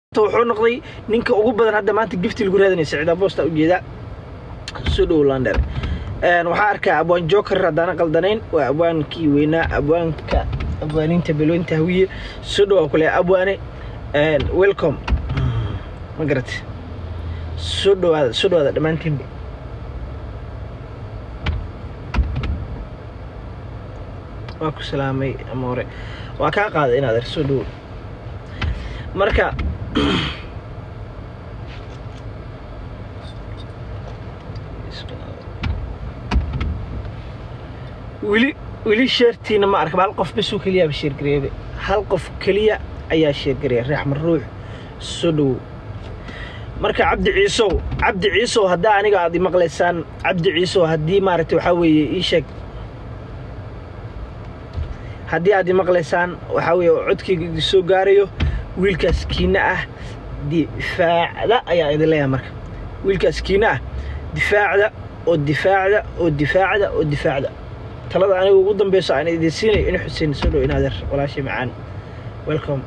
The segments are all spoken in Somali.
wuxuu noqday ninka ugu badan hadda maanta gifti lagu raadinaya siciid aboosta ujeeda soo dhow lander waxaa arkaa abwaan joker haddaana qaldanayn waa abwaankii weynaa abwaanka abwaaniinta beloynta hawiye soo dhow aan ku leeyahay abwaane welcome ma garat soo dhowaada soo dhowaada dhammaantiinba waa ku salaamay amoore waa kaa qaaday inaad er soo dhowo marka weli weli sheertiina ma arka hal qof basuu keliyaaba sheergareebe hal qof keliya ayaa sheergareeya reexmar ruux soo dhowow marka cabdi ciisow cabdi ciisow haddaa aniga aad imaqlaysaan cabdi ciisow haddii maaragtay waxaa weeye ii sheeg haddii aad imaqlaysaan waxaa weeye codkayga idin soo gaarayo wiilkaas kiina ah difaacda ayaa idin leeyahay marka wiilkaas kiina ah difaacda oo difaacda oo difaacda oo difaacda talada aniga ugu dambeyso aan idin siinayo in xuseen soo dhow inaadeer walaashay macaan welcome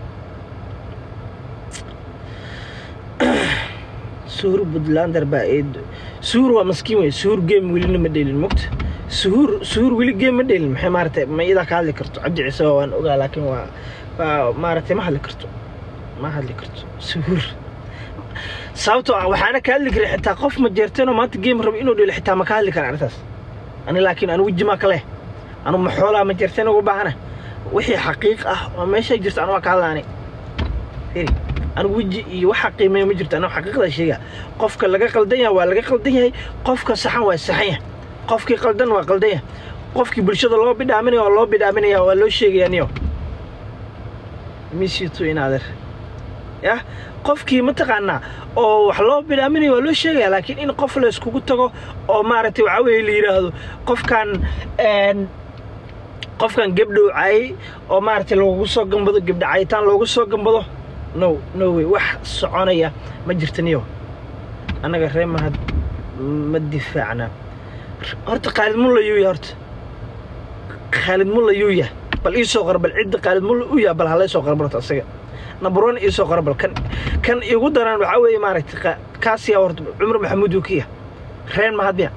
suhur puntlander baa eed suhur waa maskiin wey suhur game welina ma dheelin mogta suhur suhur weli game ma dheelin maxay maaragtay ma iyadaa ka hadli karto cabdi ciise waan ogaa laakiin waa waa maaragtay ma hadli karto ma hadli karto suhur sababtoo ah waxaana ka hadli karin xitaa qof ma jeerteenoo maanta game rabo inuu dhelo xitaa ma ka hadli kara arrintaas ani laakiin anu weji maa kale anu ma xoolaa ma jeerteen ugu baahana wixii xaqiiq ah oo meesha jirta anu waa ka hadlaani firi anigu weji iyo waxa qiimeeya ma jirto anigu xaqiiqda sheega qofka laga qaldan yahay waa laga qaldan yahay qofka saxan waa saxan yahay qofkii qaldan waa qaldan yahay qofkii bulshada loo bidhaaminaya waa loo bidhaaminaya waa loo sheegaya niyo misitu inaader yah qofkii mataqaanaa oo wax loo bidhaaminayo waa loo sheegaya laakiin in qof la iskugu tago oo maaragtay waxaa weeye la yidhaahdo qofkan qofkan gebdhow caayay oo maaragtay loogu soo gambado gebdha caayitaan loogu soo gambado no no way wax soconaya ma jirta niyo annaga ree mahad ma difaacna horta khaalid mulla yuu yahay horta khaalid mulla yuu yahay bal ii soo qora bal cidda khaalid mulla u yahay bal halay soo qora barto asaga number one ii soo qora bal kan kan igu daran waxaa weeye maaragtay kaasiyaa horta cumar maxamuud uu ka yahay reen mahad miya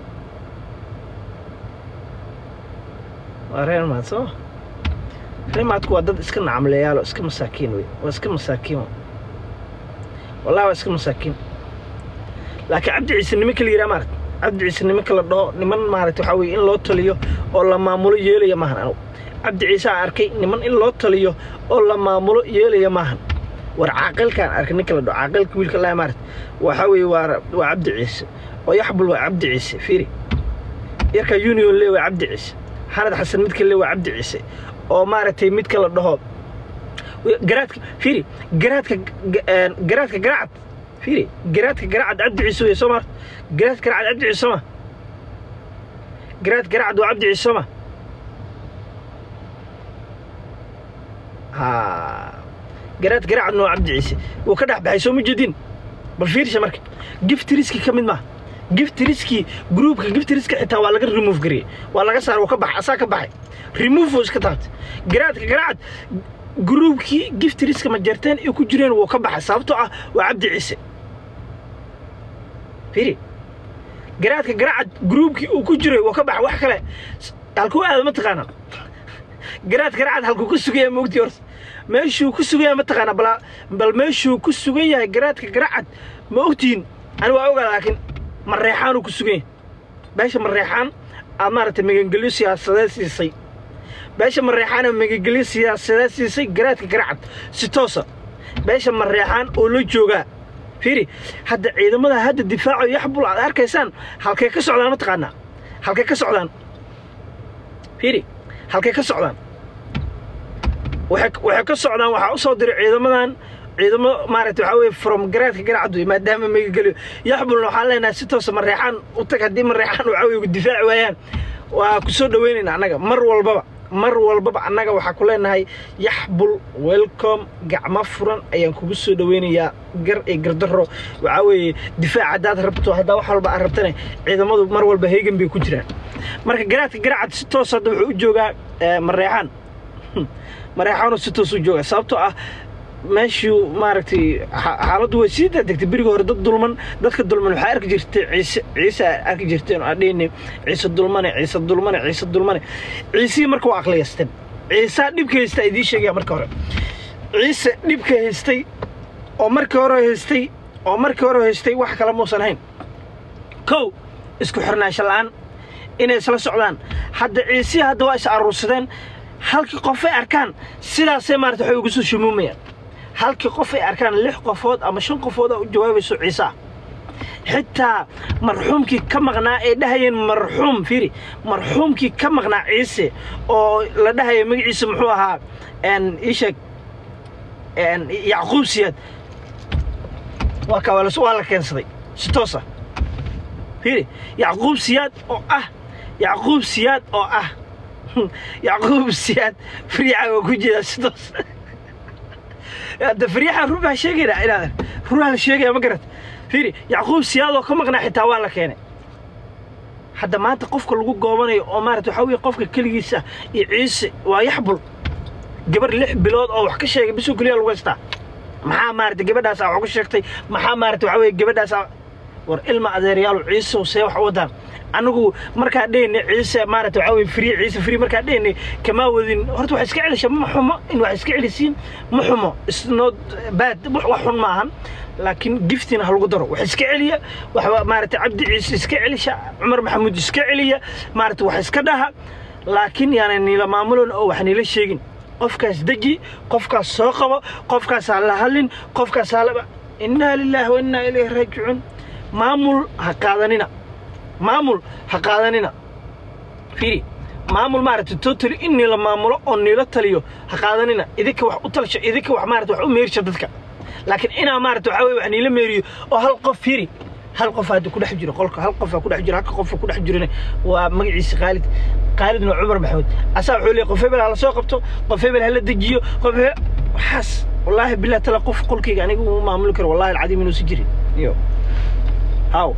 waa reen mahad soo reemaadku waa dad iska nacamleeyaalo iska masaakiin wey waa iska masaakiin wallahi waa iska masaakiin laakiin cabdi ciise nimanka la yidhaha maarata cabdi ciise nimanka la dhaho niman maarata waxaa weye in loo taliyo oo la maamulo yeelaya maahan anugu cabdi ciise aan arkay niman in loo taliyo oo la maamulo yeelaya maahan war caaqilkaan arkay ninka la dhaho caaqilka wiilka laa maarata waxaa weeye waa waa cabdi ciise oo yaxbul waa cabdi ciise fiiri yarka union le waa cabdi ciise xanad xasan midka le waa cabdi ciise oo maaragtay midka la dhaho garaadka fiiri garaadka garaadka garacad fiiri garaadka garacad cabdi ciise wey soo maarta garaadka garacad cabdi ciise sooma garaadka garacad waa cabdi ciise sooma ha garaadka garacadna waa cabdi ciise wuu ka dhex baxay soo ma jeedin bal fiirsha marka giftiriski ka mid maaha giftiriski groupka giftiriska xitaa waa laga remove gariyey waa laga saar wuu ka baxay asaa ka baxay remove oo iska taabtay garaadka garacad groupkii giftiriska ma jeerteen ay ku jireen wuu ka baxay sababtoo ah waa cabdi ciise fiiri garaadka garacad groupkii uu ku jiray wuu ka baxay wax kale halkuu aada ma taqaana garaadka garacad halkuu ku sugan yahay maogtii horta meeshuu ku sugan yahay ma taqaana bal bal meeshuu ku sugan yahay garaadka garacad ma ogtihiin ani waa ogaa laakiin mareexaanuu ku sugan yahay beesha mareexaan aad maaragtay magangelyo siyaasadeed siisay beesha mareexaana magangelyo siyaasadeed siisay garaadka garacad si toosa beesha mareexaan oo la joogaa fiiri hadda ciidamada hadda difaaco yaxbul aad arkaysaan halkay ka socdaan ma taqaanaa halkay ka socdaan fiiri halkay ka socdaan waxay ka socdaan waxaa u soo diray ciidamadan ciidamo maaragtay waxaa weye from garaadka garacad wey maadaama magageliyo yaxbulna waxaan leenahay si toosa mareexaan u tag haddii mareexaan waxaa weye difaaci waayaan waa ku soo dhaweynayna annaga mar walbaba mar walbaba annaga waxaa ku leenahay yaxbul welcome gacmo furan ayaan kugu soo dhaweynayaa gar iyo gardaro waxaa weeye difaac haddaad rabto haddaa wax walba aad rabtane ciidamadu mar walba heegan bay ku jiraan marka garaadka garacad si toos hadda wuxuu u joogaa mareexaan mareexaanu si toos u joogaa sababtoo ah meeshuu maaragtay xa- xaaladdu way sii degtay berigii hore dad dulman dadka dulman waxaa arki jirtay ciise ciise aa arki jirteen oo adheyne ciise dulmane ciise dulmane ciise dulmane ciisihii marka waa aqliyaysteen ciisaa dhibka haysta idiin sheegaya marka hore ciise dhibka haystay oo markii hore haystay oo markii hore haystay wax kale muusan hayn kow isku xirnaansho la'aan inay isla socdaan hadda ciisihii hadda waa is aruursadeen halkii qof ay arkaan sidaasay maarata waxay ugu soo shumuumayaan halkii qof ay arkaan lix qofood ama shan qofood oo u jawaabayso ciise ah xitaa marxuumkii ka maqnaa ay dhahayeen marxuum fiiri marxuumkii ka maqnaa ciise oo la dhahaya magaciisa muxuu ahaa n ii sheeg n yacquub siyaad waa ka waa la waa la keensaday si toosa fiiri yacquub siyaad oo ah yacquub siyaad oo ah yacquub siyaad fariica waa ku jeedaa si toos hadda fariixa run baa sheegayna inaad runaa la sheegaya ma garat fiiri yacquub siyaad oo ka maqnaa xitaa waa la keenay hadda maanta qofka lagu goobanayo oo maarata waxaa weeye qofka keligiisa iyo ciise waa yaxbul gabar lix bilood oo wax ka sheegay bisoo keliya lagu haystaa maxaa maarata gabadhaas aa wax ku sheegtay maxaa maarata waxaa weeye gabadhaas aa war ilma adeeryaal ciisow see wax u wadaan anigu markaa dhehne ciise maarata waxaa weye free ciise free markaa dhehne kamaa wadin horta wax iska celisha ma xumo in wax iska celisiin ma xumo isnot bad wax xun ma ahan laakiin giftina ha lagu daro wax iska celiya wax maarata cabdi ciise iska celisha cumar maxamuud iska celiya maarata wax iska dhaha laakiin yaana niila maamulon oo wax niila sheegin qofkaas deji qofkaas soo qabo qofkaas ha la hadlin qofkaas ha laba innaa lilaahi wa innaa ilayhi raajicuun maamul ha qaadanina maamul ha qaadanina fiiri maamul maaragta totally in niila maamulo oo niila taliyo ha qaadanina idinka wax u talsho idinka wax maarata wax u meerisha dadka laakiin inaa maarata waxaa weye wax niila meeriyo oo hal qof fiiri hal qof hadda ku dhex jiro qolka hal qof ku dhex jiro halka qof ku dhex jirina waa magaciisa khaalid khaalidna waa cumar maxamuud asaa wuxuu leeyahay qof hebel ha la soo qabto qof hebel ha la dejiyo qof hebel waxaas wallaahi billahi tala qof qolkayga aniga uu maamuli karo wallahi alcadiim inuusi jirin iyo how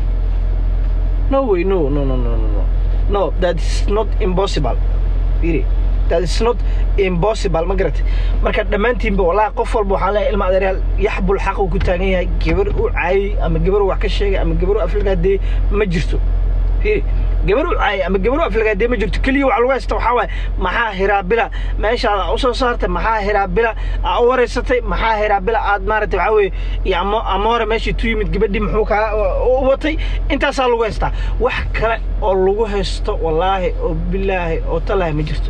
no way no no no no no no no that is not impossible really that is not impossible ma garatay marka dhammaantiinba wallahi qof walba waxaa leeyahay ilma adeeryaal yaxbul xaq uu ku taagan yahay gabar u caayay ama gabar wax ka sheegay ama gabar u aflagaadee ma jirto fiiri gabar u caayay ama gabar u aflagaadee ma jirto keliya waxa lagu haysta waxaa waaye maxaa hiraabila meeshaad u soo saartay maxaa hiraabila aa u wareysatay maxaa hiraabila aad maaragtay waxaa weeye iyo amo amoore meeshii tu yimid gabadhii muxuu kaa u watay intaasaa lagu haystaa wax kale oo lagu haysto wallaahi oo bilaahi oo talaahi ma jirto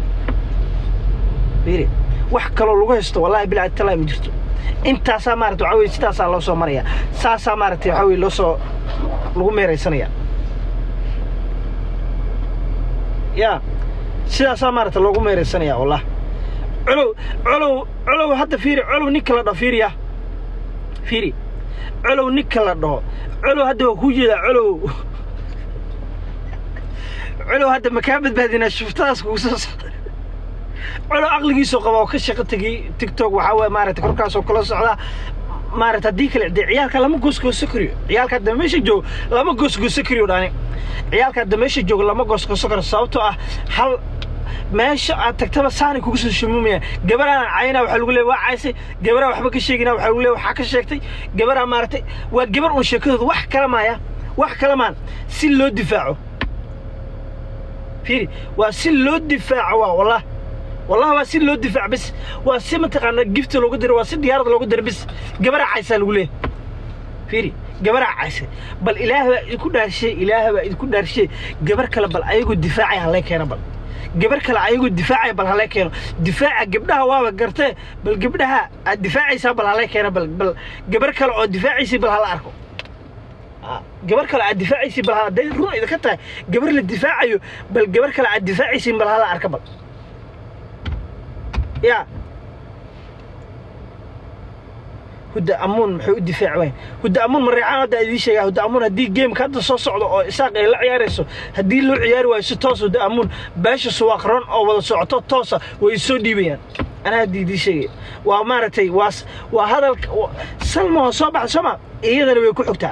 fiiri wax kaloo lagu haysto wallaahi bilaahi talaahi ma jirto intaasaa maarata waxaa weye sidaasaa loo soo maraya saasaa maaragtay waxaa weye loo soo lagu meeraysanaya ya sidaasaa maarata loogu meeraysanaya wallah colow colow colow hadda fiiri colow ninka la dhaho fiiriya fiiri colow ninka la dhaho colow hadda waa kuu jeedaa colow colow hadda makaa badbaadinaa shuftadaas kugu soo socda colow aqligiisoo qaba oo ka shaqo tegey tiktok waxaa waye maarata korkaasoo kala socdaa maarata haddii kale dee ciyaalka lama goosgooso kariyo ciyaalka hadda meesha joogo lama goosgooso kariyo dhani ciyaalka hadda meesha joogo lama goosgooso karo sababtoo ah hal meesha aad tagtaba saanay kugu soo shumuumayaan gabaraan cayna waxaa lagu leeya waa caysay gabaraa waxba ka sheegina waxaa lagu leeya waxaa ka sheegtay gabaraa maaragtay waa gabar uun sheekadooda wax kala maaya wax kala maan si loo difaaco fiiri waa si loo difaaco waa wallah والله waa si loo difaac bis waa si mataqaana gifta loogu diro waa si diyaarada loogu diro bis gabaraa caysaa lagu leeyahay fiiri gabaraa caysay bal ilaah baa idinku dhaarshay ilaah baa idinku dhaarshay gabar kale bal ayagoo difaacaya halay keeno bal gabar kale ayagoo difaacaya bal halay keeno difaaca gabdhaha waaba gartee bal gabdhaha aad difaacaysaa bal halay keeno bal bal gabar kale oo difaacaysay bal hala arko gabar kale aad difaacaysay bal hala day run idinka tahay gabar la difaacayo bal gabar kale aad difaacaysay bal hala arka bal يا هدا أمون محو الدفاع وين هدا أمون من ريعان هدا إذي شيء هدا أمون هدي جيم كاد صو صعد أو إساق إلى عيارسو هدي لو عيار واي ستوس هدا أمون باش سواقران أو ولا صعطة توسا ويسو دي بيان أنا هدي دي شيء ومارتي واس وهذا و... سلمى صباح سما إيدنا ويكو حكتا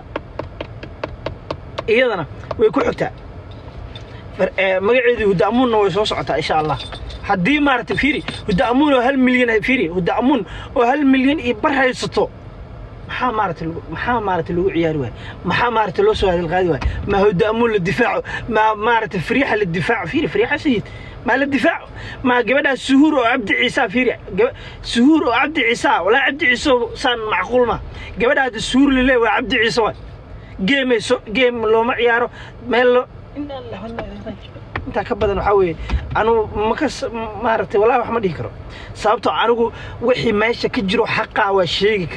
إيدنا ويكو حكتا مقعدي هدا أمون نوي صو صعطة إن شاء الله haddii maaragtay fiiri hudda amuun oo hal milyan fiiri hudda amuun oo hal milyan iyo bar haysato maxaa maaragtay lagu- maxaa maaragtay lagu ciyaari waay maxaa maaragtay loo soo hadal qaadi waay ma hudda amuun la difaaco ma maaragtay fariixa la difaaco fiiri fariixa sayid ma la difaaco ma gabadhaas suhuur oo cabdi ciisa fiiri gaba suhuur oo cabdi ciisa walaa cabdi ciise saan macquul ma gabadhaada suhuur lale waa cabdi ciise waay geemayso geem looma ciyaaro meel lo Inna lillahi wa inna ilaihi raaji'uun. intaa ka badan waxaa weeye anugu makas maaragtay wallahi wax ma dhihi karo sababtoo anigu wixii meesha ka jiro xaqaa waa sheegi